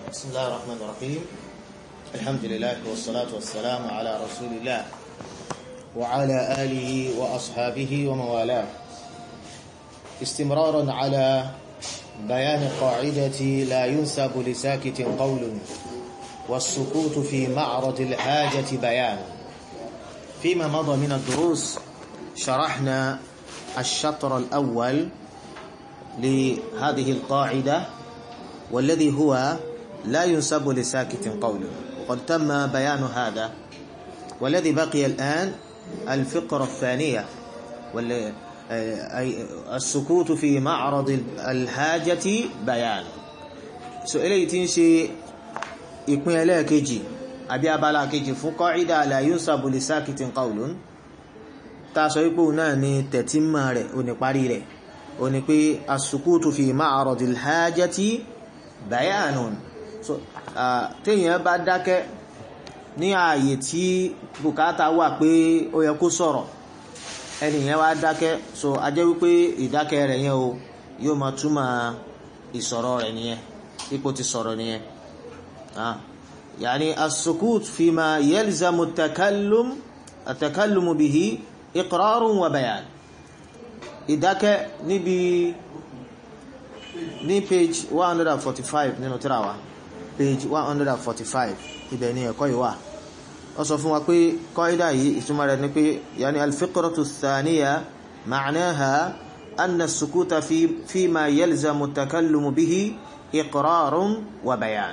بسم الله الرحمن الرحيم الحمد لله والصلاة والسلام على رسول الله وعلى آله وأصحابه وموالاه استمرارا على بيان قاعدة لا ينسب لساكت قول والسكوت في معرض الحاجة بيان فيما مضى من الدروس شرحنا الشطر الأول لهذه القاعدة والذي هو لا ينسب لساكت قول وقد تم بيان هذا والذي بقي الآن الفقرة الثانية أي السكوت في معرض الحاجة بيان سؤالي تنشي ìpín ẹlẹ́ẹ̀kejì àbí abala kejì fún kọ́ídà la yunsabu li sakitin qawlun ta sọ wípò náà ni tẹ̀tímà rẹ̀ o ní parí rẹ̀ o ní pé as-sukutu fi ma'radil hajati bayanun so téèyàn bá dákẹ́ ní ààyè tí bùkátà wà pé ó yẹ kó sọ̀rọ̀ ẹnìyàn wá dákẹ́ so a jẹ́ wípé ìdákẹ́ rẹ̀ yẹn o yóò máa túmọ̀ ìsọ̀rọ̀ rẹ̀ nìyẹn ipò ti sọ̀rọ̀ nìyẹn آه. يعني السكوت فيما يلزم التكلم التكلم به إقرار وبيان إذا كان نبي ní page 145 nínú tírà page 145 ibẹ̀ ni ẹ̀kọ́ ìwà ó sọ fún wa pé kọ́ídà yìí ìtumọ̀ rẹ̀ ni pé yani alfiqratu thaniya ma'naha anna as-sukuta fi fima yalzamu at-takallumu bihi iqrarun wa bayan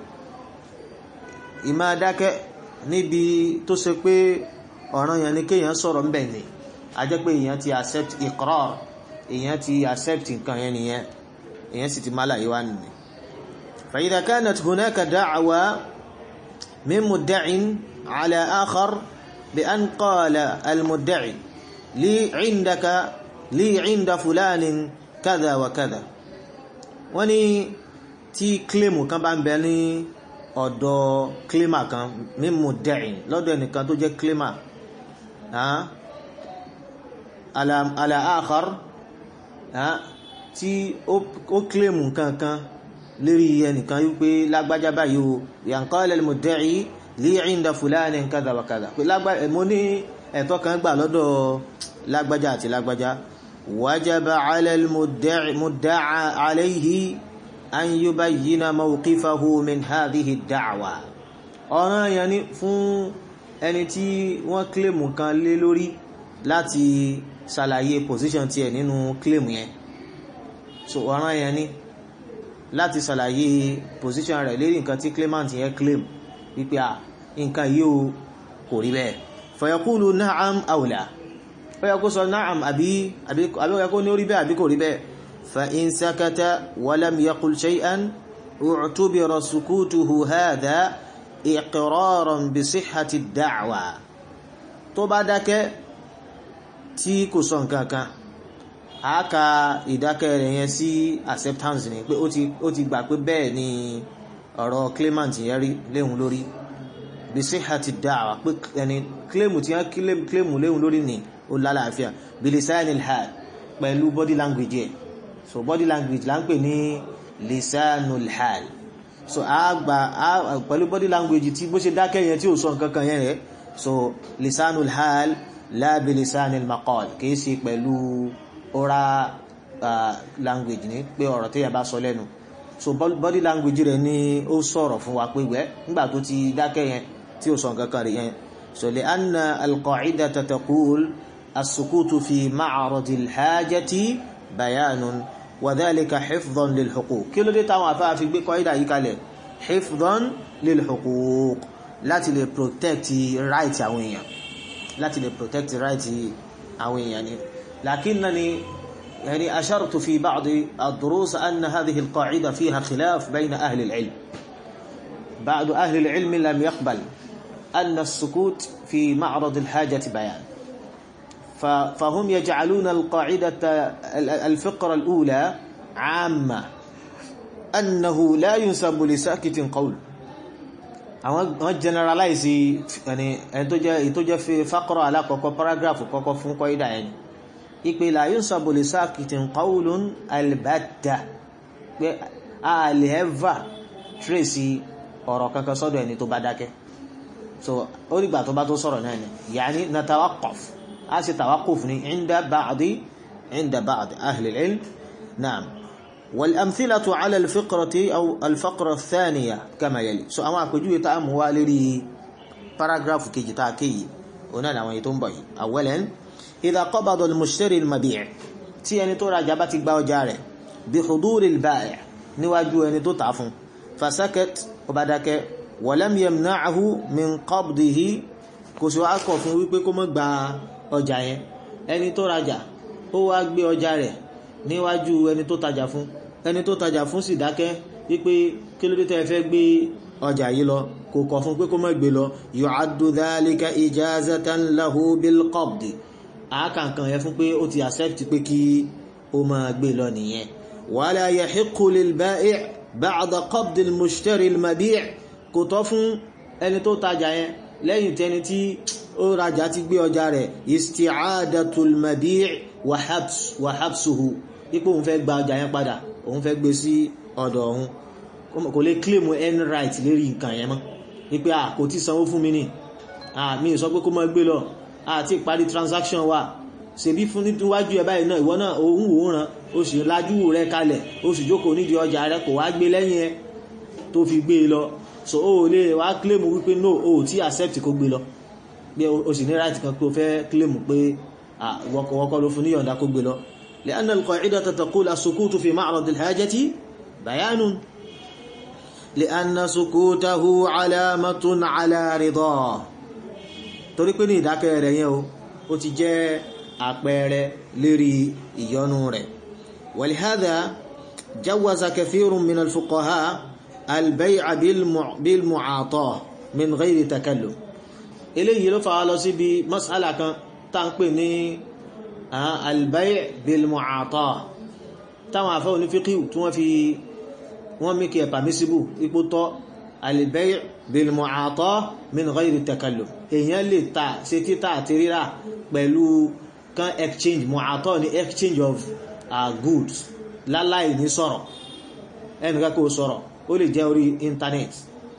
ìmá dákẹ́ níbi tó ṣe pé ọ̀ràn yẹn ni kéèyàn sọ̀rọ̀ ń bẹ̀ ni a jẹ́ pé èèyàn ti accept iqrar èèyàn ti accept nǹkan yẹn nìyẹn èèyàn sì ti má láyé wá nìyẹn. fa idha kanat hunaka da'wa min mudda'in ala akhar bi an qala al-mudda'i li 'indaka li 'inda fulanin kadha wa kadha wọ́n ní tí kílèmù kan bá ń bẹ ní ọ̀dọ̀ kílímà kan mímú dẹ̀yìn lọ́dọ̀ ẹnìkan tó jẹ́ kílímà aláàkọ́r tí ó kílèmù kankan lérí ẹnìkan wípé lágbájá báyìí o yàǹkọ́ ẹlẹ́mù dẹ̀yìn lè ìndà fúláàní kádàbàkádà pé mo ní ẹ̀tọ́ kan gbà lọ́dọ̀ lágbájá àti lágbájá wájábà alẹ́mùdáà aléyìí an yubayyina mawqifahu min hadhihi ad-da'wa ọ̀ràn yẹn ni fún ẹni tí wọ́n kílèmù kan lé lórí láti ṣàlàyé position tiẹ̀ nínú kílèmù yẹn so ọ̀ràn yẹn ni láti ṣàlàyé position rẹ̀ lérí nǹkan tí claimant yẹn claim wípé à nǹkan yìí o kò rí bẹ́ẹ̀ fa yaqulu na'am aw la ó yẹ kó sọ na'am àbí àbí ó yẹ kó ní ó rí bẹ́ẹ̀ àbí kò rí bẹ́ẹ̀ فإن سكت ولم يقل شيئا اعتبر سكوته هذا إقرارا بصحة الدعوة tó bá dákẹ́ tí kò sọ nǹkan kan a ka ìdákẹ́ rẹ̀ yẹn sí acceptance ni pé ó ti gbà pé bẹ́ẹ̀ ni ọ̀rọ̀ claimant yẹn rí léhun lórí بصحة الدعوة pé ẹni claim tí wọ́n claim léhun lórí ni ó lálàáfíà بلسان الحال pẹ̀lú body language yẹn so body language la ń pè ní lisanul hal so a gba a pẹ̀lú body language tí bó ṣe dákẹ́ yẹn tí ò sọ nǹkan kan yẹn rẹ̀ so lisanul hal la bi lisanil maqal kìí ṣe pẹ̀lú oral uh, language ní pé ọ̀rọ̀ tí yẹn bá sọ lẹ́nu so body language rẹ̀ ni ó sọ̀rọ̀ fún wa pé wẹ́ nígbà tó ti dákẹ́ yẹn tí ò sọ nǹkan kan rẹ̀ yẹn so li anna al-qa'idata taqul as-sukutu fi ma'radil hajati bayanun وذلك حفظا للحقوق kí ló dé táwọn àfáà fi gbé kọ́ídà yìí kalẹ̀ حفظا للحقوق láti lè protect right àwọn èèyàn láti lè protect right àwọn èèyàn ni لكنني يعني أشرت في بعض الدروس أن هذه القاعدة فيها خلاف بين أهل العلم بعض أهل العلم لم يقبل أن السكوت في معرض الحاجة بيان فهم يجعلون القاعدة الفقرة الأولى عامة أنه لا ينسب لساكت قول àwọn generalize ẹni ẹni tó jẹ́ tó jẹ́ fi faqra alákọ̀ọ́kọ́ paragraph kọ́kọ́ fún kọ́ídà ẹni ìpè la yunsabu li sakitin qawlun albatta pé a lè ẹ́và tracy ọ̀rọ̀ kankan sọ́dọ̀ ẹni tó bá dákẹ́ so ó nígbà tó bá tó sọ̀rọ̀ náà ni yàní na tawakọf a sì tawakọf ní inda ba'di inda ba'di ahli ilm naam wal amthilatu ala alfiqrati aw alfaqra thaniya kama yali so àwọn àpèjúwe tá a mú wá lérí paragraph kejì tá a kéyìí òun náà àwọn èyí tó ń bọ̀ yìí awalan idha qabada al-mushtari al-mabi' tí ẹni tó rajà bá ti gba ọjà rẹ̀ bi huduri al-ba'i' níwájú ẹni tó tà fún fasakat ó bá dákẹ́ walam yamna'ahu min qabdihi kò sí wá kọ̀ fún wípé kó má gba ọjà yẹn ẹni tó rajà ó wá gbé ọjà rẹ̀ níwájú ẹni tó tajà fún ẹni tó tajà fún sì dákẹ́ wípé kí ló dé tẹ́ fẹ́ gbé ọjà yìí lọ kò kọ̀ fún pé kó má gbé lọ yu'addu dhalika ijazatan lahu bil qabdi àákànkan yẹn fún pé ó ti accept pé kí ó máa gbé lọ nìyẹn wala yahiqqu lil ba'i' ba'da qabdi al mushtari al mabi' kò tọ́ fún ẹni tó tajà yẹn lẹ́yìn tẹni tí ó rajà ti gbé ọjà rẹ̀ isti'adatul mabi' wa habsuhu ipò òun fẹ́ gba ọjà yẹn padà òun fẹ́ gbé sí ọ̀dọ̀ òun kò lè claim any right lérí nǹkan yẹn mọ́ wípé à kò tí sanwó fún mi ní mi sọ pé kó má gbé lọ àti ìparí transaction wa ṣèbí fún níwájú ẹ báyìí náà ìwọ náà òun wòran o sì lajú rẹ kalẹ̀ o sì jókòó nídìí ọjà rẹ kò wá gbé lẹ́yìn ẹ tó fi gbé lọ so o lè wá claim wípé no o tí accept kó gbé lọ bí o sì ní right kan pé o fẹ́ claim pé wọ́kọ́ ló fún níyọ̀ǹda kó gbé lọ لأن القاعدة تقول السكوت في معرض الحاجة بيان لأن سكوته علامة على رضاه torí pé ní ìdákẹ́ rẹ̀ yẹn o ó ti jẹ́ àpẹẹrẹ lérí ìyọnu rẹ̀ ولهذا جوز كثير من الفقهاء البيع بالمعاطاة من غير تكلف eléyìí ló fà á lọ síbi mas'ala kan tá ń pè ní albay' bilmu'ata táwọn afẹ́ onífíkíw tí wọ́n fi wọ́n mẹ́kẹ̀ permissible ipò tọ́ albay' bilmu'ata min ghayri takalluf èyàn lè ta ṣe títà àti rírà pẹ̀lú kan exchange mu'ata ní exchange of uh, goods láláì ní sọ̀rọ̀ ẹnìkan kò sọ̀rọ̀ ó lè jẹ́ orí internet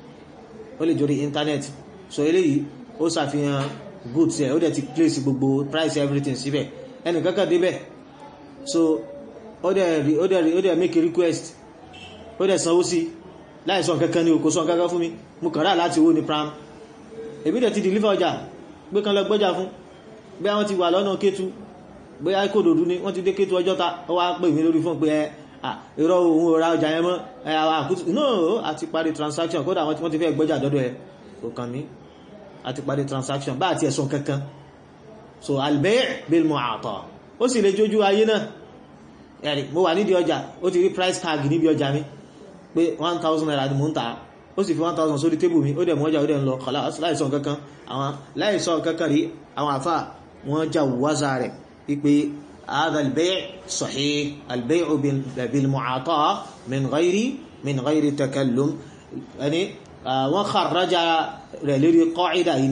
ó lè jẹ́ orí internet so eléyìí ó ṣàfihàn goods ẹ̀ ó dẹ̀ ti place gbogbo price everything síbẹ̀ ẹnì kankan débẹ̀ so ó dẹ̀ rí ó dẹ̀ rí ó dẹ̀ make a request ó dẹ̀ sanwó sí láìsọ kankan ní òkú sọ kankan fún mi mo kàn rà láti owó ní pram èmi dẹ̀ ti deliver ọjà gbé kan lọ gbọ́jà fún bí wọ́n ti wà lọ́nà kétu bí i kò dòdú ni wọ́n ti dé kétu ọjọ́ ta ó wá pè mí lórí fún pé ẹ irọ́ òun ò ra ọjà yẹn mọ́ ẹ àkútù no àti parí transaction kódà wọ́n ti fẹ́ gbọ́jà dọ́dọ̀ ẹ kò kàn mí àti parí transaction bá àti ẹ̀sùn kankan so albay' bil mu'ata ó sì lè jójú ayé náà ẹ̀rì mo wà nídìí ọjà ó ti rí price tag níbi ọjà mi pé 1000 naira ni mo ń ta ó sì fi 1000 sórí tébù mi ó dẹ̀ mọ́ ọjà ó dẹ̀ ń lọ kọ̀lá láìsọ kankan àwọn láìsọ kankan rí àwọn àfà wọ́n já wáza rẹ̀ wípé هذا البيع صحيح البيع بالمعاطاة من غير من غير تكلم يعني wọ́n kharraja rẹ̀ lérí qa'ida yìí ni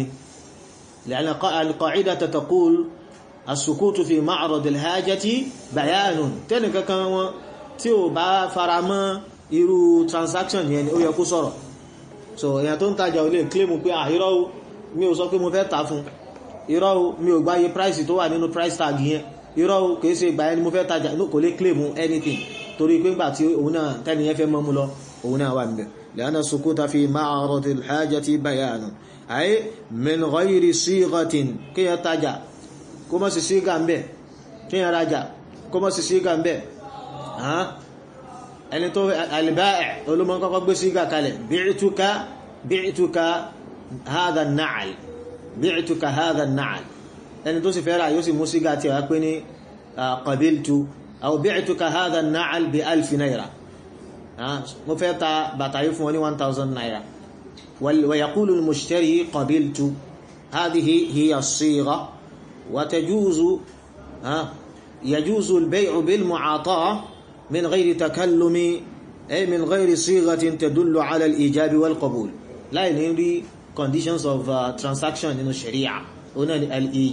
لأن القاعدة تقول السكوت في معرض الحاجة بيان tẹ́nì kankan wọn tí ó bá faramọ́ irú transaction yẹn ni ó yẹ kó sọ̀rọ̀ so èyàn tó ń tajà ó lè claim pé àìrọ́ mi ò sọ pé mo fẹ́ ta fún irọ́ mi ò gbáyé price tó wà nínú price tag yẹn irọ́ kìí ṣe ìgbà ẹni mo fẹ́ tajà kò lè claim anything torí pé ńgbà tí òun náà tẹ́ni yẹn fẹ́ mọ́ mú lọ òun náà wà níbẹ̀ لأن السكوت في معرض الحاجة بيان أي من غير صيغة كي يتجا كما سيغا مبه كي يراجع كما سيغا مبه ها ẹni tó albáẹ̀ olómọ́ kọ́kọ́ gbé sígà kalẹ̀ bi'tuka bi'tuka hadha an-na'al bi'tuka hadha an-na'al ẹni tó sì fẹ́ rà yóò sì mú sígà tí wá pé ní qabiltu aw bi'tuka hadha an-na'al bi alfi naira mo fẹ́ ta bàtà yìí fún wọn ní 1000 naira ويقول المشتري قبلت هذه هي الصيغة وتجوز يجوز البيع بالمعاطاة من غير تكلم أي من غير صيغة تدل على الإيجاب والقبول لا ينري conditions of uh, transaction in الشريعة هنا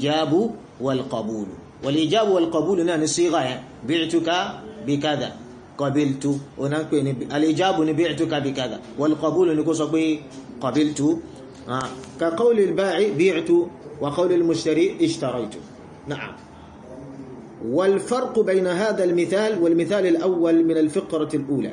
الإيجاب والقبول والإيجاب والقبول هنا الصيغة بعتك بكذا qabiltu ọ̀nà ń pè ní al-ijabu ní bi'tuka bi kadha wal qabulu ní kó sọ pé qabiltu ka qawli al-ba'i bi'tu wa qawli al-mushtari ishtaraytu na'am والفرق بين هذا المثال والمثال الأول من الفقرة الأولى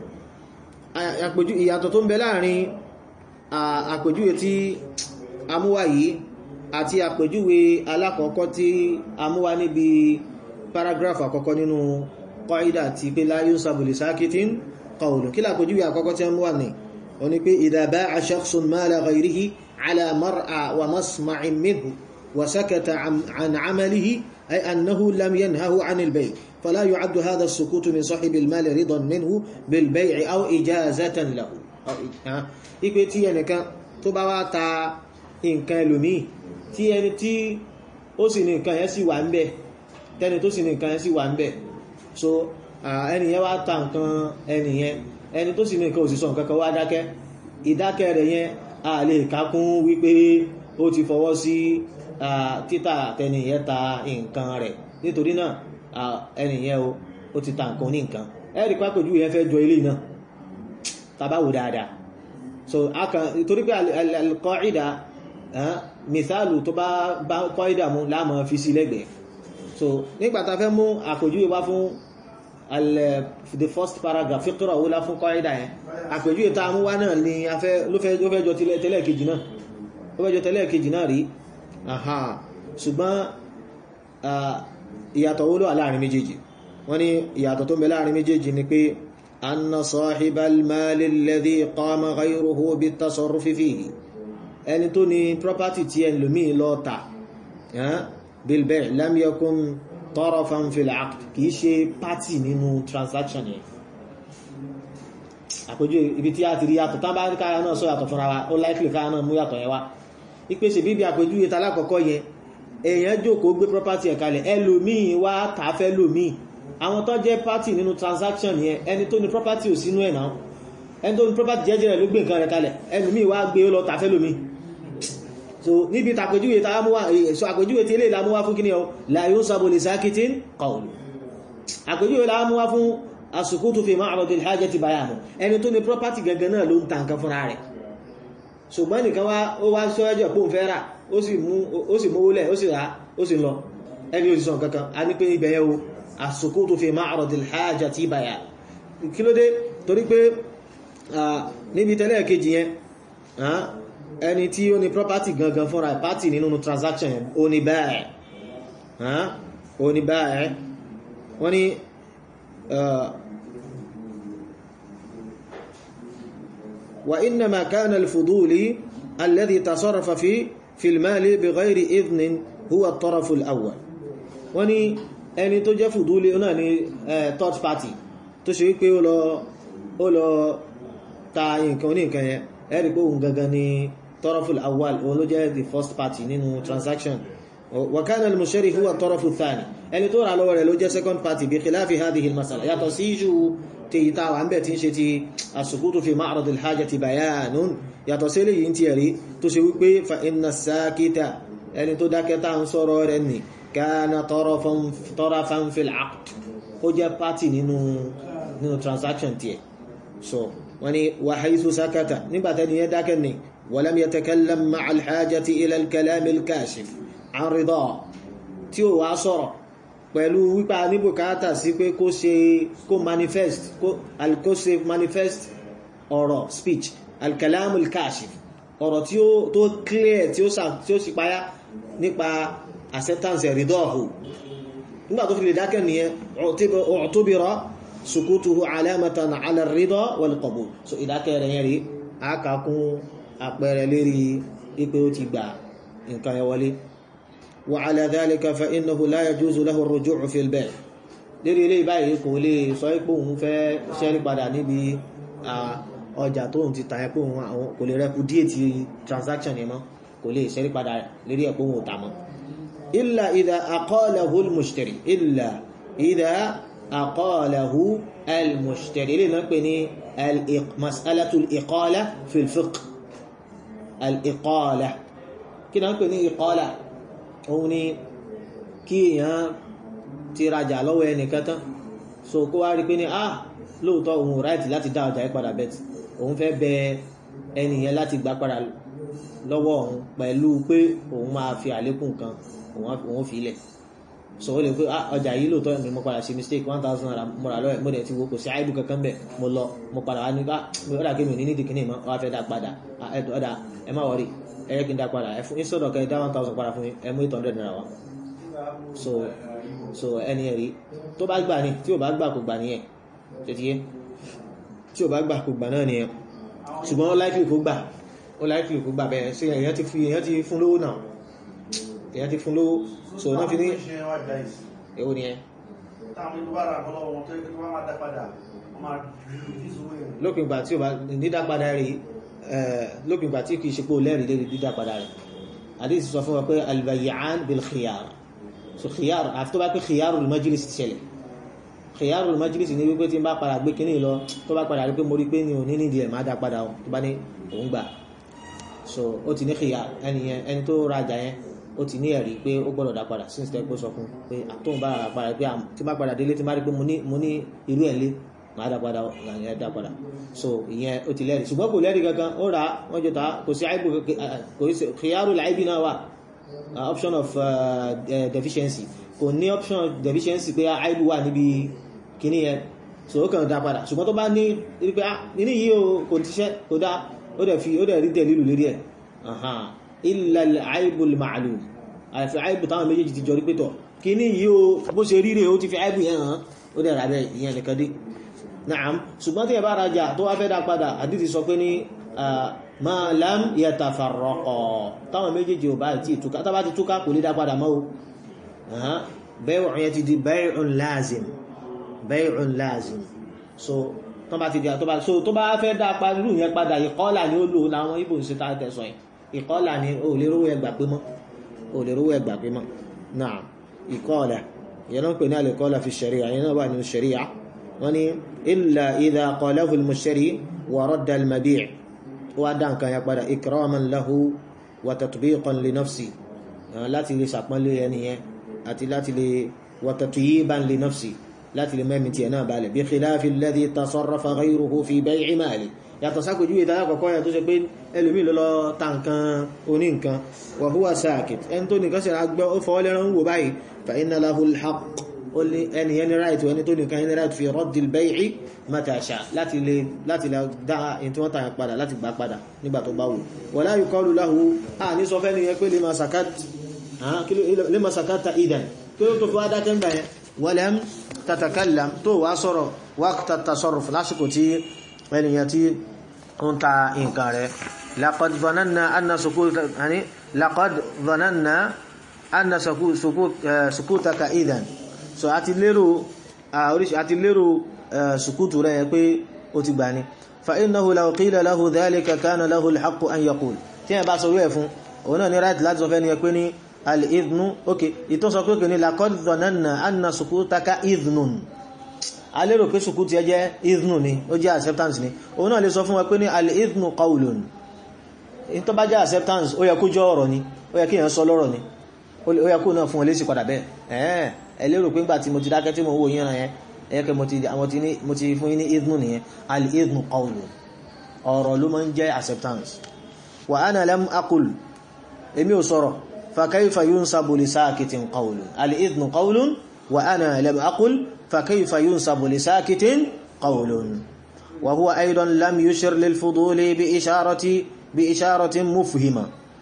ìyàtọ̀ tó ń bẹ láàrin àpèjúwe tí a mú wá yìí àti àpèjúwe alákọ̀ọ́kọ́ tí a mú wá níbi paragraph àkọ́kọ́ nínú qaida ti pé la yunsabu li sakitin qawlun kí lápèjúwe àkọ́kọ́ tí a mú wá ní ó ní pé idha ba'a shakhsun mala ghayrihi ala mar'a wa masma'in minhu wa sakata an 'amalihi أي أنه لم ينهه عن البيع فلا يعد هذا السكوت من صاحب المال رضا منه بالبيع أو إجازة له ipe tí ẹnìkan tó bá wá ta nǹkan ẹlòmíì tí ẹni tí ó sì ní nǹkan yẹn sì wà ń bẹ̀ tẹni tó sì ní nǹkan yẹn sì wà ń bẹ̀ so ẹnìyẹn wá ta nǹkan ẹnìyẹn ẹni tó sì ní nǹkan òsìsọ nǹkan kan wá dákẹ́ ìdákẹ́ rẹ̀ yẹn a lè kákún wípé ó ti fọwọ́ sí títà tẹnìyẹn ta nǹkan rẹ̀ nítorí náà ẹnìyẹn o ó ti ta nǹkan ní nǹkan ẹ̀rí pápẹ̀jú yẹn fẹ́ jọ ilé náà tàbáwò dáadáa so aka torí pé al-qaida mithalu tó bá bá qaida mú láàmà fi sí lẹ́gbẹ̀ẹ́ so nígbàtà fẹ́ mú àpèjúwe wá fún the first paragraph fíkúrọ̀ wó lá fún qaida yẹn àpèjúwe tá mú wá náà ni ló fẹ́ jọ tẹ́lẹ̀ kejì náà ó fẹ́ jọ tẹ́lẹ̀ kejì náà rí aha ṣùgbọ́n ìyàtọ̀ wó ló wà láàrin méjèèjì wọ́n ní ìyàtọ̀ tó ń bẹ láàrin méjèèjì ni pé anna sahibal mali alladhi qama ghayruhu bitasarrufi fihi ẹni tó ní property tí ẹni lómi lọ tà bil bay' lam yakun tarafan fil aqd kìí ṣe party nínú transaction yẹn àpèjú ibi tí a ti rí yàtọ̀ tán bá rí káyà náà sọ yàtọ̀ fúnra wa ó likely káyà náà mú yàtọ̀ yẹn wá ìpèsè bíbí àpèjúwe talákọ̀ọ́kọ́ yẹn èèyàn jókòó gbé property ẹ̀ kalẹ̀ ẹlòmíì wá tààfẹ́ lòmíì àwọn tó jẹ́ party nínú transaction yẹn ẹni tó ní property ò sínú ẹ̀ náà ẹni tó ní property jẹ́jẹ́ rẹ̀ ló gbé nǹkan rẹ̀ kalẹ̀ ẹlòmíì wá gbé ó lọ tààfẹ́ lòmíì so níbi tàpèjúwe tá mú wá so àpèjúwe tí eléyìí la mú wá fún kíni ọ la yunsabu li sakitin qawlu àpèjúwe la mú wá fún as-sukutu fi ma'radil hajati bayanu ẹni tó ní property gangan náà ló ń ta nǹkan fúnra rẹ̀ ṣùgbọ́n nìkan wá ó wá sọ ẹjọ́ pò ń fẹ́ rà ó sì mówó lẹ̀ ó sì rà ó sì lọ ẹni òsìsàn kankan a ní pé ibẹ̀ yẹ́ o as-sukutu fi ma'radil hajati bayan kí ló dé torí pé níbi tẹ́lẹ̀ kejì yẹn ẹni tí ó ní property gangan fúnra party nínú transaction yẹn ó ní báyẹ̀ ó ní báyẹ̀ wọ́n ní وإنما كان الفضول الذي تصرف في في المال بغير إذن هو الطرف الأول وني ẹni tó jẹ́ fùdúlé náà ni third party tó ṣe wípé ó lọ ó lọ ta nǹkan ní nǹkan yẹn ẹ̀rí pé òun gangan ni tọ́rọfù awal òun ló jẹ́ the first party nínú transaction وكان المشتري هو الطرف الثاني ẹni tó rà lọ́wọ́ rẹ̀ ló jẹ́ second party بخلاف هذه المسألة yàtọ̀ sí ìṣù tí ìta wà ń bẹ̀ tí ń ṣe ti àsùkútù fi ma'rad al-hajati bayanun yàtọ̀ sí eléyìí tí ẹ̀rí tó ṣe wípé fa inna sakita ẹni tó dákẹ́ta ń sọ̀rọ̀ rẹ̀ ní kana tarafan fil aqd ó jẹ́ party nínú nínú transaction tí ẹ̀ so wọ́n ni wa haythu sakata nígbàtẹ́ni yẹ dákẹ́ ni walam yatakallam ma'a al-hajati ila al-kalam al-kashif an rida tí ó wá sọ̀rọ̀ pẹ̀lú wípa ní bùkátà sí pé kó ṣe kó manifest kó ṣe manifest ọ̀rọ̀ speech alkalamul kashif ọ̀rọ̀ tí ó tó clear tí ó sì páyá nípa acceptance ridọ́ọ̀hù nígbà tó fi lè dákẹ́ nìyẹn u'tubira sukutuhu alamatan ala ridọ́ wal qabul so ìdákẹ́ rẹ̀ yẹn rí àkàkún àpẹẹrẹ lérí ipé ó ti gbà nǹkan yẹn wọlé وعلى ذلك فإنه لا يجوز له الرجوع في البيع lérí ilé ìbáyìí kò lè sọ pé òun fẹ́ ṣẹ́rí padà níbi ọjà tó ń ti tàyẹ pé òun kò lè repudiate transaction yẹn mọ́ kò lè ṣẹ́rí padà lérí ẹ̀ pé òun ò tà mọ́ إلا إذا أقاله المشتري إلا إذا أقاله المشتري ilé náà pè ní مسألة الإقالة في الفقه الإقالة kí náà pè ní ìkọ́lá òun ni kí èèyàn ti rajà lọ́wọ́ ẹnìkan tán so kó wá rí pé ní ah lóòótọ́ òun ráìtì láti dá ọjà yẹn padà bẹ́ẹ̀ tí òun fẹ́ bẹ ẹni yẹn láti gbà padà lọ́wọ́ òun pẹ̀lú pé òun máa fi àlékún kan òun fi ilẹ̀ so ó lè pé ọjà yìí lóòótọ́ ni mo padà ṣe mistake one thousand naira mo rà lọ́wọ́ mo dẹ̀ ti wo kò sí àìbù kankan bẹ̀ mo lọ mo padà wá ní ká ọ̀dà kí mi ò ní nídìí kíní mọ́ wá fẹ́ dá padà ọ̀dà ẹ má wọrí ẹ yẹ kí n dá padà ẹ fún instead of kẹ́ ẹ dá one thousand padà fún mi ẹ mú eight hundred naira wá so so ẹni ẹ̀rí tó bá gbà ní tí ò bá gbà kò gbà nìyẹn tètè yé tí ò bá gbà kò gbà náà nìyẹn ṣùgbọ́n ó láìpì kó gbà ó láìpì kó gbà bẹ́ẹ̀ ṣe èèyàn ti fi èèyàn ti fún lówó náà èèyàn ti fún lówó so náà fi ní èwo ni ẹ. lópin ìgbà tí o bá dídá padà rí lópin ìgbà tí kì í ṣe pé o lẹ́rìí lérí dídá padà rẹ̀ àdéhùn sọ fún wa pé albayyaan bil khiyar so khiyar àfi tó bá pé khiyarul majlis ti ṣẹlẹ̀ khiyarul majlis ní wípé tí n bá padà gbé kínní lọ tó bá padà rí pé mo rí pé ní òní nídìí ẹ̀ má dá padà o tó bá ní òun gbà so ó ti ní khiyar ẹni yẹn ẹni tó rajà yẹn ó ti ní ẹ̀rí pé ó gbọ́dọ̀ dá padà sí ìsìtẹ́ pé sọ fún pé àtóhùn bá rà padà pé tí bá padà délé tí má rí pé mo ní irú ẹ̀ lé máa dá padà ìyẹn dá padà so ìyẹn ó ti lẹ́rìí ṣùgbọ́n kò lẹ́rìí kankan ó rà wọ́n jọ ta kò sí àìbù kò sí khiyaru làìbì náà wà option of uh, deficiency kò ní option of deficiency pé àìbù wà níbi kíní yẹn so ó kàn dá padà ṣùgbọ́n tó bá ní rí pé nínú yìí kò tíṣẹ́ kò dá ó dẹ̀ fi ó dẹ̀ rí dẹ̀lílù lérí ẹ̀ illa al-aibu al-ma'lum àfi aibu táwọn méjèèjì ti jọ rí pétọ̀ kí ní yíò bó ṣe ríre ó ti fi aibu yẹn hàn ó dẹ̀ ràbẹ̀ ìyẹn nìkan dé na'am ṣùgbọ́n tí ẹ bá rajà tó wá fẹ́ dá padà àdìsí sọ pé ní ma lam yatafarraqa táwọn méjèèjì ò bá ti túká tá bá ti túká kò lè dá padà mọ́ o bẹ́ẹ̀ yẹn ti di bay'un lazim bay'un lazim so tó bá ti di tó bá fẹ́ dá padà irú yẹn padà ìkọ́là ni ó lò láwọn ibò ń ṣe tá tẹ̀sán yìí ìkọ́là ni o lè rówó ẹgbà pé mọ́ o lè rówó ẹgbà pé mọ́ náà ìkọ́là ìyẹn náà ń pè ní àlèkọ́là fi ṣẹ̀ríà ìyẹn náà wà nínú ṣẹ̀ríà wọ́n ní illa idha qalahu al-mushtari wa radda al-mabi' wá dá nǹkan ya padà ikraman lahu wa tatbiqan li nafsi láti lè ṣàpọ́nlé ẹni yẹn àti láti lè wa tatyiban li nafsi láti lè mẹ́mi tiẹ̀ náà balẹ̀ bí khilafi alladhi tasarrafa ghayruhu fi bay'i mali yàtọ̀ sákojú ìdára kọ̀kọ́ yà tó ṣe pé ẹlòmí lọ́lọ́ ta nǹkan oní nǹkan wa huwa sakit ẹni tó nìkan ṣe àgbẹ́ ó fọwọ́ lẹ́ran ń wò báyìí fa inna lahu al-haqq ó lé ẹni ẹni right ẹni tó nìkan ẹni right fi raddi al-bay'i mata sha láti lè láti lè dá ẹni tí wọ́n tàyàn padà láti gbà padà nígbà tó bá wù wala yuqalu lahu a ní sọ fẹ́ ni yẹn pé lima sakat lima sakata idan kí ló tó fi wá dákẹ́ ń gbà yẹn walam tatakallam tó wá sọ̀rọ̀ waqta tasarruf lásìkò tí ẹniyàn tí ń ta nǹkan rẹ̀ laqad dhananna anna sukuta yani laqad dhananna anna sukutaka idan so àti lérò oríṣi àti lérò sukutu rẹ̀ pé ó ti gbà ní fa innahu law qila lahu dhalika kana lahu al-haqqu an yaqul tí ẹ bá sọ rẹ̀ fún òun náà ní right láti sọ fẹ́ ni pé ní al-idhnu ok ìtọ́ sọ pé kì ní laqad dhananna anna sukutaka idhnun a lérò pé sùkútù ẹ jẹ́ idhnu ni ó jẹ́ acceptance ni òun náà lè sọ fún wa pé ní al-idhnu qawlun in tó bá jẹ́ acceptance ó yẹ kó jọ ọ̀rọ̀ ni ó yẹ kí èèyàn sọ lọ́rọ̀ ni ó yẹ kó náà fún ọ lésì padà bẹ́ẹ̀ ẹ̀ẹ́ ẹ lérò pé ńgbà tí mo ti dákẹ́ tí mo wò yín yẹn ẹ kẹ́ mo ti fún yín ní idhnu nìyẹn al-idhnu qawlun ọ̀rọ̀ ló máa ń jẹ́ acceptance wa ana lam aqul èmi ò sọ̀rọ̀ fa kayfa yunsabu li sakitin qawlun al-idhnu qawlun wa ana lam aqul فكيف ينسب لساكت قول وهو أيضا لم يشر للفضول بإشارة بإشارة مفهمة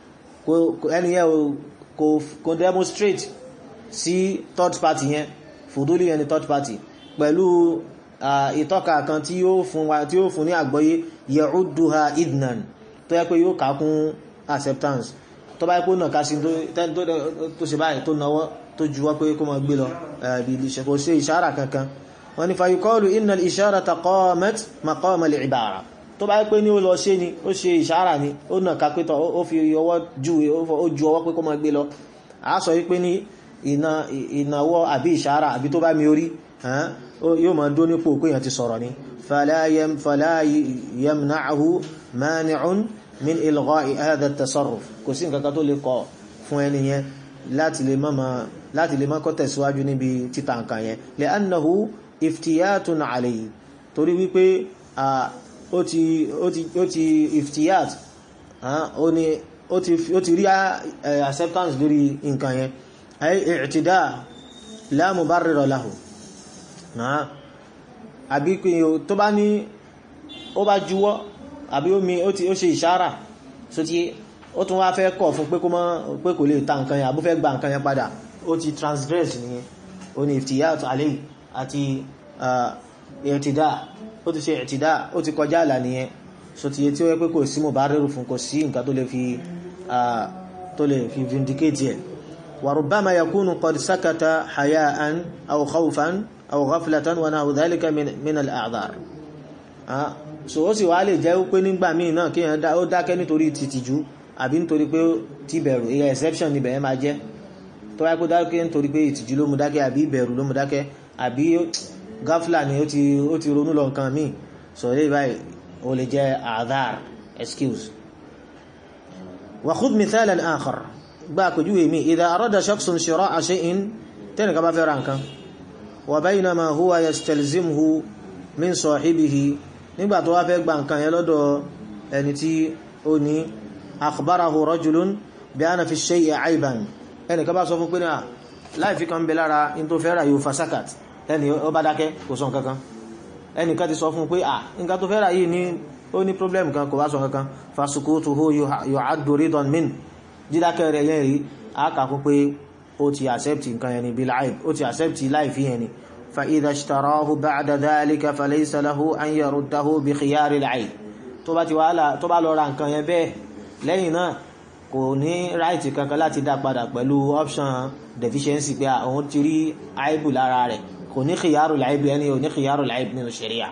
يعني kò demonstrate sí third party yẹn fuduli yẹn ni third party pẹ̀lú ìtọ́ka kan tí ó fún wa tí ó fún ní àgbọ́yé ya'udduha idnan tó yẹ pé yóò kàkún acceptance tó bá yẹ pé ó nà ká sí tó ṣe báyìí tó náwọ́ tó juwọ́ pé kó máa gbé lọ bí ilé kò ṣe ìṣára kankan wọ́n ni fayuqalu inna al-isharata qamat maqama al-ibara tó bá pé ní ó lọ ṣe ni ó ṣe ìṣára ni ó nà ká pétọ̀ ó fi ọwọ́ ju ó ju ọwọ́ pé kó máa gbé lọ a sọ wípé ní ìnáwọ́ àbí ìṣára àbí tó bá mi orí yóò máa dó nípò pé èèyàn ti sọ̀rọ̀ ni fala yamna'uhu mani'un min ilgha'i hadha at-tasarruf kò sí nǹkan kan tó lè kọ fún ẹni yẹn láti lè má láti lè má kọ́ tẹ̀síwájú níbi títà nǹkan yẹn li'annahu iftiyatun alayhi torí wípé ó ti ó ti ó ti iftiyat ó ní ó ti ó ti rí acceptance lórí nǹkan yẹn ay i'tida la mubarrira lahu àbí tó bá ní ó bá juwọ́ àbí ó mi ó ti ó ṣe ìṣára so ti ó tún wá fẹ́ kọ̀ fún pé kó mọ́ pé kò lè ta nǹkan yẹn àbú fẹ́ gba nǹkan yẹn padà ó ti transgress nìyẹn ó ní iftiyat alayhi àti i'tida ó ti ṣe i'tida ó ti kọjá àlà nìyẹn so ti yẹ tí ó yẹ pé kò sí mubarriru fún kò sí nǹkan tó lè fi tó lè fi vindicate ẹ̀ wa rubbama yakunu qad sakata haya'an aw khawfan aw ghaflatan wa nahu dhalika min al-a'dhar so ó sì wá lè jẹ́ pé nígbà míì náà kí ó dákẹ́ nítorí tìtìjú àbí nítorí pé tí bẹ̀rù ìyẹn exception ni bẹ̀rẹ̀ máa jẹ́ tó wáyé kó dákẹ́ nítorí pé ìtìjú ló mú dákẹ́ àbí ìbẹ̀rù ló mú dákẹ́ àbí gáfìlà ni ó ti ó ti ronú lọ nǹkan míì so lè báyìí ó lè jẹ́ àdáàr excuse wa khudh mithalan akhar gba àpèjúwe mi idha arada shakhsun shira'a shay'in tẹ́nì kan bá fẹ́ ra nǹkan wa baynama huwa yastalzimhu min sahibihi nígbà tó wá fẹ́ gba nǹkan yẹn lọ́dọ̀ ẹni tí ó ní akhbarahu rajulun bí a na fi shay'i aiban ẹni ká bá sọ fún pé ní à láìfí kan bẹ lára in tó fẹ́ rà yóò fasakat ẹni ó bá dákẹ́ kò sọ kankan ẹni ká ti sọ fún pé à nǹkan tó fẹ́ rà yìí ní ó ní problem kan kò bá sọ kankan fasukutuhu yu'addu ridan min dídákẹ́ rẹ̀ yẹn rí a kà fún pé ó ti accept nǹkan yẹn ni bil aib ó ti accept láìfí yẹn ni فإذا اشتراه بعد ذلك فليس له أن يرده بخيار العيب tó bá ti wá là tó bá lọ ra nǹkan yẹn bẹ́ẹ̀ lẹ́yìn náà kò ní ráìtì kankan láti dá padà pẹ̀lú option deficiency pé àwọn ti rí àìbù lára rẹ̀ kò ní khiyaru al-aib ẹni ò ní khiyaru al-aib nínú sharia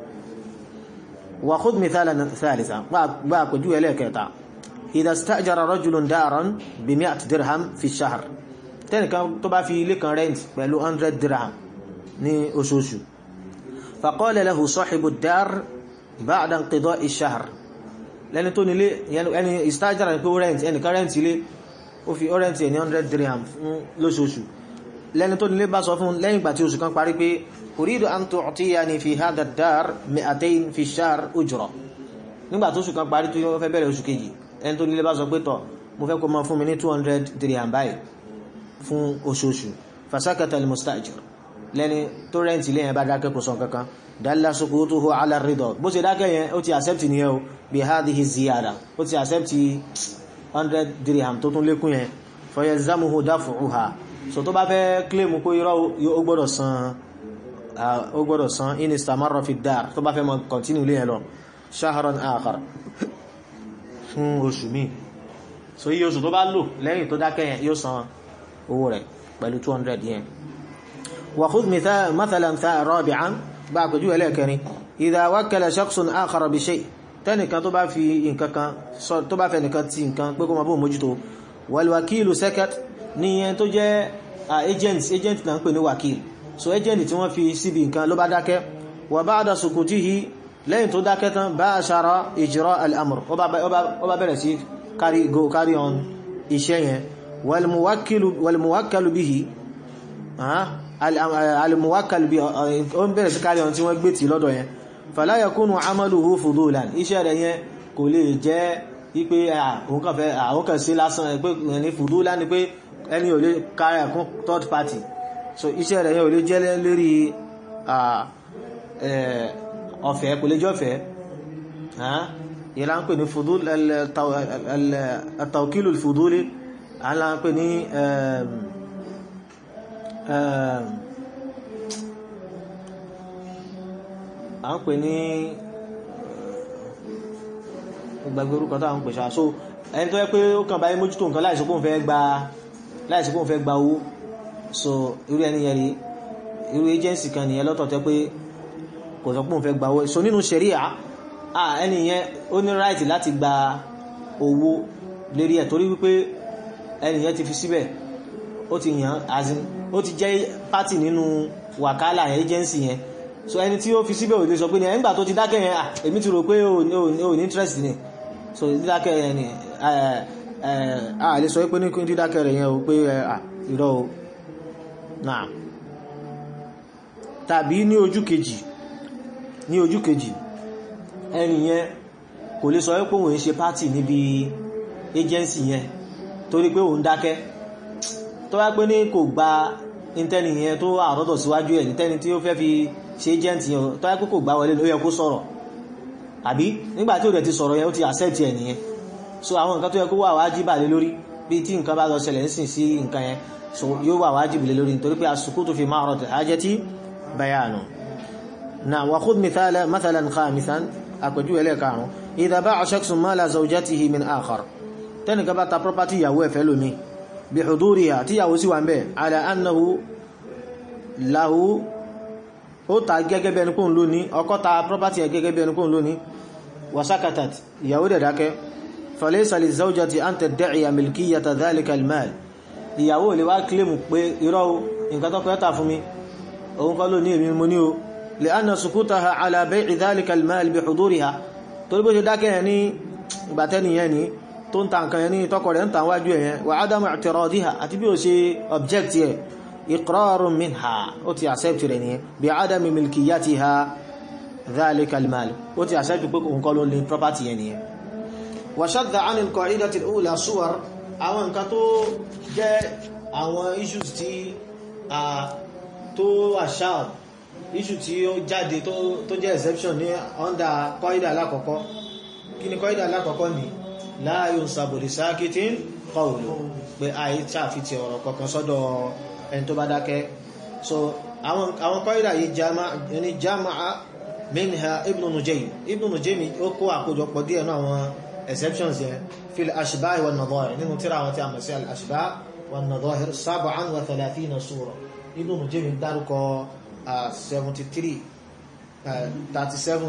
wa khudh mithalan thalitha gbá àpèjú ẹlẹ́kẹta idha istajara rajulun daran bi mi'at dirham fi shahr tẹ́nìkan tó bá fi ilé kan rent pẹ̀lú 100 dirham ní oṣooṣù faqala lahu sahibu ad-dar ba'da inqida'i ash-shahr lẹ́ni tó nílé ẹni ìstájára ní pé ó rẹ̀ntì ẹnìkan rẹ̀ntì ilé ó fi ó rẹ̀ntì ní 100 dirham fún lóṣooṣù lẹ́ni tó nílé bá sọ fún lẹ́yìn ìgbà tí oṣù kan parí pé uridu an tu'tiyani fi hadha ad-dar mi'atayn fi ash-shahr ujra nígbà tó oṣù kan parí tó fẹ́ bẹ̀rẹ̀ oṣù kejì ẹni tó nílé bá sọ pé tọ̀ mo fẹ́ kó máa fún mi ní 200 dirham báyìí fún oṣooṣù fasakata al-mustajir lẹ́ni tó rẹ̀ntì ilé yẹn bá dákẹ́ kò sọ kankan dalla sukutuhu ala ridọ bó ṣe dákẹ́ yẹn ó ti accept nìyẹn o bí hadhihi ziyada ó ti accept 100 dirham tó tún lékún yẹn fayalzamuhu daf'uha so tó bá fẹ́ claim pé irọ́ ó gbọ́dọ̀ san ó gbọ́dọ̀ san in istamarra fi dar tó bá fẹ́ mọ continue ilé yẹn lọ shahran akhar fún oṣù míì so iye oṣù tó bá lò lẹ́yìn tó dákẹ́ yẹn yóò san owó rẹ̀ pẹ̀lú 200 yẹn وخذ مثال مثلا رابعا بعد جو لكني اذا وكل شخص اخر بشيء تاني كان tó bá fi nǹkan kan so tó bá fẹ́ nǹkan tí nǹkan pé kó má bó mójútó wal wakil sakat ni en tó jẹ́ agent agent náà pè ní wakil so agent tí wọ́n fi síbi nǹkan ló bá dákẹ́ wa ba'da sukutihi lẹ́yìn tó dákẹ́ tán ba'ashara ijra al-amr ó bá ó bá bẹ̀rẹ̀ sí carry go carry on iṣẹ́ yẹn wal muwakkil wal muwakkal bihi ah alimuwakal bí o ń bẹ̀rẹ̀ sí kárí ọ̀n tí wọ́n gbé tí lọ́dọ̀ yẹn fala yakunu amaluhu fudulan iṣẹ́ rẹ̀ yẹn kò lè jẹ́ wípé àwọn kan sí lásán pé ní fudulan ni pé ẹni ò lè kárí ẹ̀kún third party so iṣẹ́ rẹ̀ yẹn ò lè jẹ́ lérí ọ̀fẹ́ kò lè jẹ́ ọ̀fẹ́ yẹn la ń pè ní fudul at-tawkilu al-fuduli à ń la ń pè ní à ń pè ní gbàgbé orúkọ tó à ń pè ṣáà so ẹni tó yẹ pé ó kàn báyé mójútó nǹkan láìsí kóun fẹ́ gba láìsí kóun fẹ́ gba owó so irú ẹni yẹn rí irú agency kan nìyẹn lọ́tọ̀ tẹ́ pé kò sọ pé òun fẹ́ gba owó so nínú ṣẹ̀ríà ẹni yẹn ó ní right láti gba owó lérí ẹ̀ torí wípé ẹni yẹn ti fi síbẹ̀ ó ti yàn azin ó ti jẹ́ pátì nínú wàkálà agency yẹn so ẹni tí ó fi síbẹ̀ ò lè sọ pé ní ẹ̀ńgbà tó ti dákẹ́ yẹn èmi ti rò pé ò ní interest ni so dídákẹ́ yẹn ni a lè sọ pé ní dídákẹ́ rẹ̀ yẹn o pé irọ́ o náà tàbí ní ojú kejì ní ojú kejì ẹni yẹn kò lè sọ pé òun ṣe pátì níbi agency yẹn torí pé òun dákẹ́ tó bá pé ní kò gba intẹ́ni yẹn tó àrọ́dọ̀ síwájú ẹ̀ nítẹ́ni tí ó fẹ́ fi ṣe agent yẹn tó bá pé kò gbá wọlé ló yẹ kó sọ̀rọ̀ àbí nígbà tí ó dẹ̀ ti sọ̀rọ̀ yẹn ó ti accept ẹ̀ nìyẹn so àwọn nǹkan tó yẹ kó wà wájibà lé lórí bí tí nǹkan bá lọ ṣẹlẹ̀ ń sìn sí nǹkan yẹn so yóò wà wájibà lé lórí nítorí pé as-sukutu fi ma'rad al-hajati bayanu na wa khudh mithala mathalan khamisan àpèjú ẹlẹ́karùn idha ba'a shakhsun mala zawjatihi min akhar tẹ́nìkan bá ta property ìyàwó ẹ̀fẹ́ lómi bí huduriha tí ìyàwó sí wà ń bẹ̀ ala annahu lahu ó ta gẹ́gẹ́ bí ẹni kóhun lóní ọkọ ta property ẹ̀ gẹ́gẹ́ bí ẹni kóhun lóní wasakatat ìyàwó dẹ̀ dákẹ́ falaysa lizawjati an tadda'iya milkiyata dhalika almal ìyàwó lè wá kílèmù pé irọ́ nǹkan tó kọ́ fún mi òun kọ́ lóní èmi mo ní o li'anna sukutaha ala bay'i dhalika almal bi huduriha torí bó ṣe dákẹ́ yẹn ní ìgbàtẹ́ni yẹn ní tó ń ta nǹkan yẹn ní tọkọ rẹ̀ ń ta wájú ẹ̀yẹn wa adamu i'tiradiha àti bí ó ṣe object yẹ iqrarun minha ó ti accept rẹ̀ nìyẹn bí adami milkiyatiha dhalika almal ó ti accept pé òun kọ́ ló ní property yẹn nìyẹn wa shadda 'an al-qa'idati al-ula suwar àwọn nǹkan tó jẹ́ àwọn issues tí a tó àṣà issue tí ó jáde tó jẹ́ exception ní under qaida alákọ̀ọ́kọ́ kí ni qaida alákọ̀ọ́kọ́ ni la yunsabu li sakitin qawlu pé àyí tààfitì ọ̀rọ̀ kọ̀kan sọ́dọ̀ ẹni tó bá dákẹ́ so àwọn qaida yìí ní jama'a minha ibn nujaym ibn nujaym ó kó àkójọpọ̀ díẹ̀ náà àwọn exceptions yẹn fil ashbah wa nadhahir nínú tíra àwọn tí a mọ̀ sí al ashbah wa nadhahir sab'an wa thalathina sura ibn nujaym dárúkọ 73 37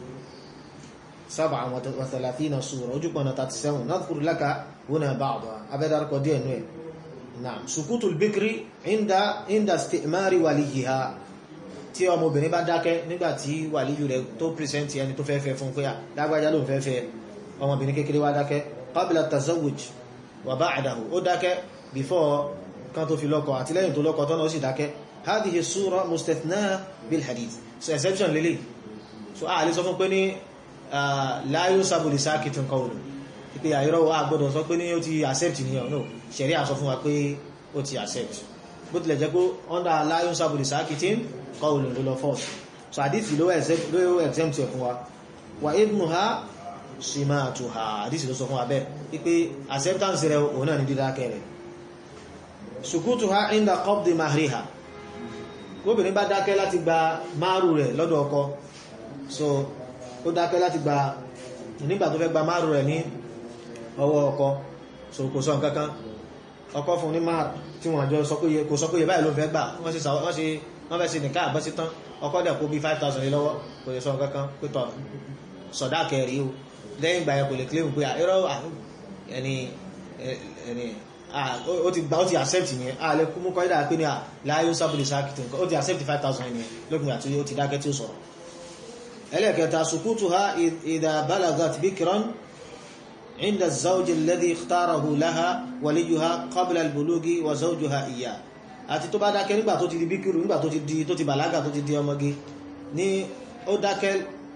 سبعة وثلاثين سورة وجبنا تاتسون نذكر لك هنا بعضها أبدا ركو دي نوي نعم سكوت البكر عند عند استئمار وليها tí ọmọbìnrin bá dákẹ́ nígbà tí wàlíyù rẹ̀ tó pìrìsẹ́ntì ẹni tó fẹ́ fẹ́ fún pé à lágbàjá ló ń fẹ́ fẹ́ ọmọbìnrin kékeré wá dákẹ́ qabla tazawuj wa ba'dahu ó dákẹ́ before kan tó fi lọ́kọ àti lẹ́yìn tó lọ́kọ tọ́nà ó sì dákẹ́ hadhihi sura mustathna bil hadith so exception lélẹ̀ so a lè sọ fún pé ní láyó sábòlì sáàkìtì nǹkan òlù pé àìrọ́ àgbọ́dọ̀ sọ pé ní ó ti accept ní ọ̀nà ṣẹ̀rí àsọ fún wa pé ó ti accept bó tilẹ̀ jẹ́ pé under láyó sábòlì sáàkìtì nǹkan òlù ló lọ first so àdìsí ló exempt ẹ̀ fún wa wà ibnu ha simatuha àdìsí ló sọ fún wa bẹ́ẹ̀ pé acceptance rẹ̀ òun náà ní dídákẹ́ rẹ̀ sukutuha inda qabdi mahriha gómìnir bá dákẹ́ láti gba márù rẹ̀ lọ́dọ̀ ọkọ so ó dákẹ́ láti gba nígbà tó fẹ́ gba márùn rẹ̀ ní ọwọ́ ọkọ so kò sọ nǹkankan ọkọ fún ní márùn tí wọ́n jọ kò sọ pé yẹ báyìí ló fẹ́ gbà wọ́n sì wọ́n fẹ́ sí nìká àbọ́ sí tán ọkọ dẹ̀ kó bí 5,000 lé lọ́wọ́ kò lè sọ nǹkankan pé tọ̀ sọ̀dá kẹrì o lẹ́yìn ìgbà yẹn kò lè claim pé irọ́ ẹni ẹni ó ti gba ó ti accept yẹn a lè mú kọ́ ìdá pé ní à láyé ó sábòlì sáàkìtì nǹkan ó ti accept 5,000 yẹn lópin àti ó ti dákẹ́ tí ó sọ̀rọ̀ ẹlẹ́kẹta sukutuha idha balagat bikran inda zawji alladhi ikhtarahu laha waliyuha qabla albulugi wa zawjuha iya àti tó bá dákẹ́ nígbà tó ti di bíkìrù nígbà tó ti di tó ti bàlágà tó ti di ọmọge ní ó dákẹ́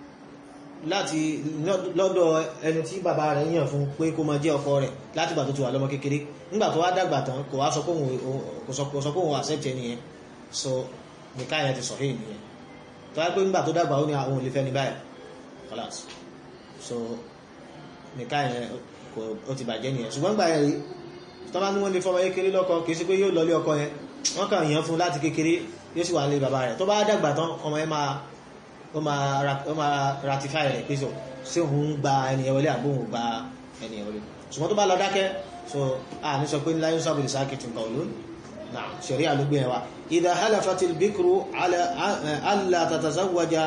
láti lọ́dọ̀ ẹni tí bàbá rẹ̀ yàn fún pé kó máa jẹ́ ọkọ rẹ̀ láti gbà tó ti wà lọ́mọ kékeré nígbà tó wá dàgbà tán kò wá sọ pé òun accept ẹni yẹn so nìkan yẹn ti sọ̀hìn nìyẹn tó wáyé pé nígbà tó dàgbà ó ní àwọn olè fẹ́ ní báyìí kọ́lás so nìkan yẹn ó ti bàjẹ́ nìyẹn ṣùgbọ́n gbà yẹn rí tó bá ní wọ́n lè fọmọ kékeré lọ́kọ kì í ṣe pé yóò lọlé ọkọ yẹn wọ́n kàn yàn fún láti kékeré yóò sì wà lé bàbá rẹ̀ tó bá dàgbà tán ọmọ yẹn máa ó máa ratify rẹ̀ pé ṣé òun gba ẹni yẹn wọlé àbó òun gba ẹni yẹn wọlé ṣùgbọ́n tó bá lọ dákẹ́ so a ní sọ pé láyé sábòlì sákìtì nǹkan òlú náà ṣẹ̀rí àlúgbé ẹwà idha halafatil bikru alla tatazawwaja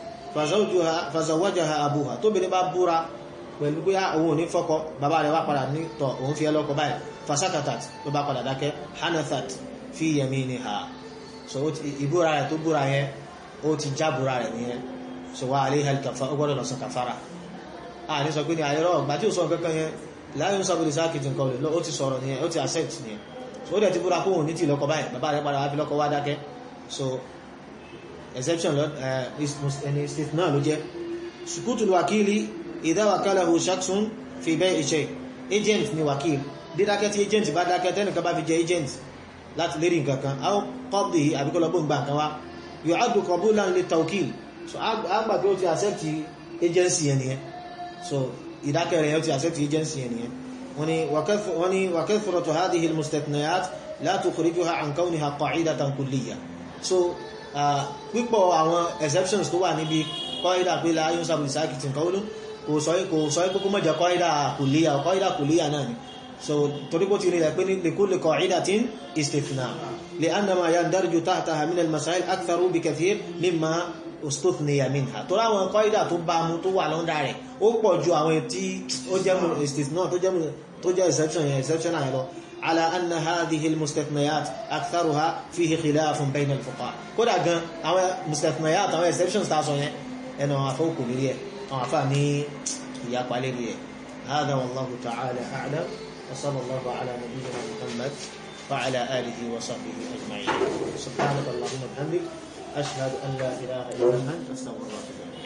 fazawwajaha abuha tóbìnrin bá búra pẹ̀lú pé òun ò ní fọ́kọ bàbá rẹ̀ wá padà ní tọ̀ òun fi ẹlọ́kọ báyìí fasakatat ló bá padà dákẹ́ hanathat fi yaminiha so ìbúra rẹ̀ tó búra yẹn ó ti já búra rẹ̀ nìyẹn so wà alayha al-kafara ó gbọ́dọ̀ lọ sọ kàfàrà a ní sọ pé ní àyẹ̀rọ ọ̀gbà tí ó sọ kankan yẹn láyé ń sábòlì sákìtì nǹkan olè ó ti sọ̀rọ̀ nìyẹn ó ti accept nìyẹn so ó dẹ̀ ti búra kóhùn ní tí lọ́kọ báyìí bàbá rẹ̀ padà wá fi lọ́kọ wá dákẹ́ so exception lọ ẹni istithna ló jẹ́ sukutul wakili idha wakalahu shakhsun fi bay'i shay agent ni wakil dídákẹ́ tí agent bá dákẹ́ tẹ́nìkan bá fi jẹ agent láti lérí nǹkan kan aw qabdihi àbíkọ́lọ́gbọ́n gbà kan wá yu'addu qabulan li tawkil so àgbà pé ó ti accept agency yẹn nìyẹn so ìdákẹ́ rẹ̀ ó ti accept agency yẹn nìyẹn wọ́n ni wa kathratu hadhihi al-mustathniyat la tukhrijuha an kawniha qa'idatan kulliyya so pípọ̀ àwọn exceptions tó wà níbi kọ́ídà pé la yóò sábà ìsáàkìtì nǹkan olú kò sọ pé kó mọ́jọ kọ́ídà kulliyya kọ́ídà kulliyya náà ni so torí kó ti rí rẹ̀ pé ní likulli qa'idatin istithna li'anna ma yandarju tahtaha min al-masail aktharu bi kathir mimma ustuthniya minha tó láwọn kọ́ídà tó bá mú tó wà lọ́ndà rẹ̀ ó pọ̀ ju àwọn tí ó jẹ́ istithna tó jẹ́ exception yẹn exception náà lọ على أن هذه المستثنيات أكثرها فيه خلاف بين الفقهاء كودا غان أو مستثنيات أو exceptions تاسو ين أنا أفوق ليه أو أفاني يا قالي هذا والله تعالى أعلم وصلى الله على نبينا محمد وعلى آله وصحبه أجمعين سبحانك اللهم وبحمدك أشهد أن لا إله إلا أنت أستغفرك